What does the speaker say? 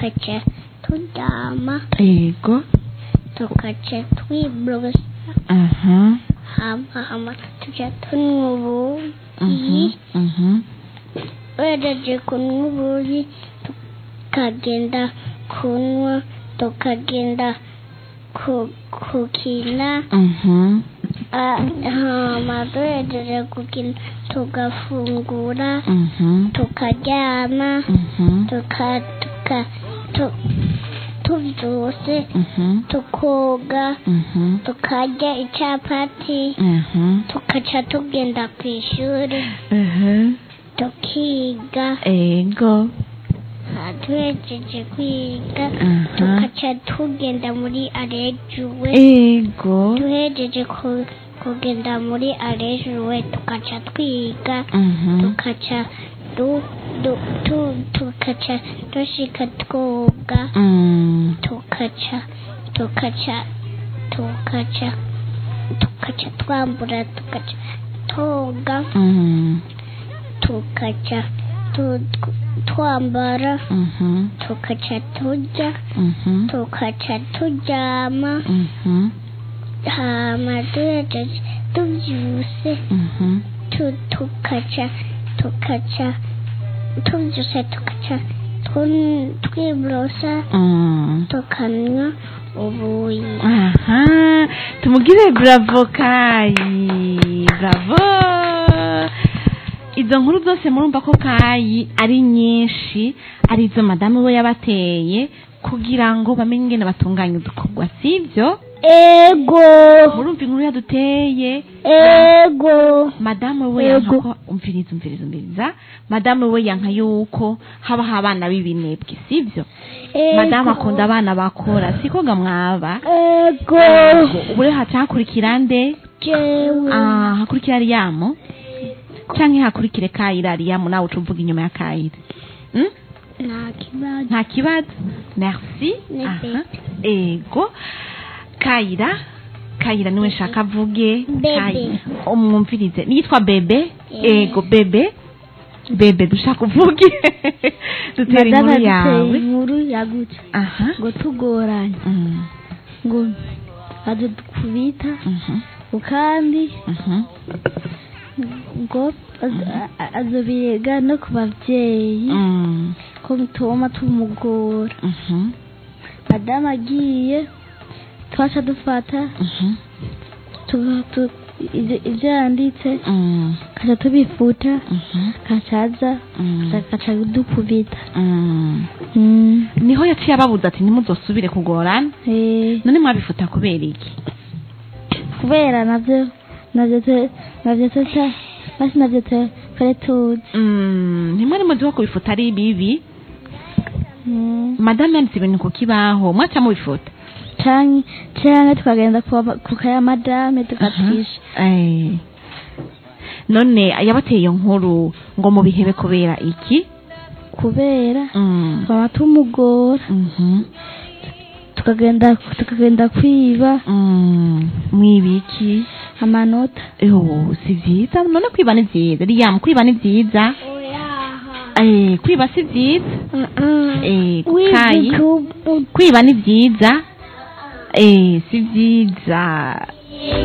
tukaca turyama ego tukaca twiborosa aha hama hama tuca tunywa ubuyi mhm mhm wejeje kunywa ubuyi tukagenda kunywa tukagenda ku- kukina mhm Ah, hama duhejeje gukina tugafungura mhm tukaryama mhm tuka tuka tu- tuvyuse mhm tukoga mhm tukarya icapati mhm tukaca tugenda ku ishuri mhm tukiga ego Ah, duhejeje kwiga aha tukaca tugenda muri arejuwe ego duhejeje ku- kugenda muri arejuwe tukaca twiga mhm tukaca du, du, tu, tukaca dushika twoga mm tukaca tukaca tukaca tukaca twambura tukaca toga mm tukaca tu, twambara mhm tukaca turya mhm tukaca turyama mhm hama duhejeje tuvyuse mhm tu, tukaca tukaca tuvyuse tukaca tun- twiborosa mm tukanywa ubuyi aha tumugire bravo kayi bravo izo nkuru zose murumva ko kayi ari nyinshi ari izo madamu we yabateye kugira ngo bamenye ingene batunganya udukorwa sibyo ego murumva inkuru yaduteye ego madamu we Yego. yanka ko umviriza umviriza umviriza madamu we yanka yuko habaho abana b'ibinebwe sibyo madamu akunda abana bakora siko ga mwaba ego ubu rero haca hakurikira nde jewe Ah, hakurikira ariyamu canke hakurikire kayira ariyamu nawe uca uvuga inyuma ya kayira Hmm? nta kibazo nta kibazo merci Ni Aha. ego kayira kayira niwe nshaka avuge Bebe. Kayira. umwumvirize niyitwa bebe Eh. ego bebe bebe dushaka uvuge dutera Madame inkuru aduteye yawe inkuru yagutse aha ngo tugoranye Mm. ngo adukubita Mhm. kandi Mhm. ngo az- a- azobiga no ku bavyeyi Mm. ko tuma tumugora Mhm. madamu agiye twaca dufata Mhm. tu- tu- ivyo ivyo yanditse Mm. kaca tubifuta Mhm. kacaza Mm. kaca dukubita Mm. Mm, niho yaciye ababuza ati ntimuzosubire kugorana eh, none mwabifuta kubera iki kubera navyo navyo te- navyo tuca basi navyo te- twari tuzi Mm, ntimwari muzi ko kubifuta ari bibi Mm. madamu yanditse ibintu ku kibaho mwaca mubifuta canke canke tukagenda kuba- ku kaya madame tugatwisha Eh. none yabateye iyo nkuru ngo mubihebe kubera iki kubera Mm. twaba tumugora Mhm. tukagenda tukagenda kwiba Mm. mwibiki amanota Oh, si vyiza none kwiba ni vyiza riyamu kwiba ni vyiza eh kwiba si vyiza eh kayi wizi kwiba ni vyiza eh si vyiza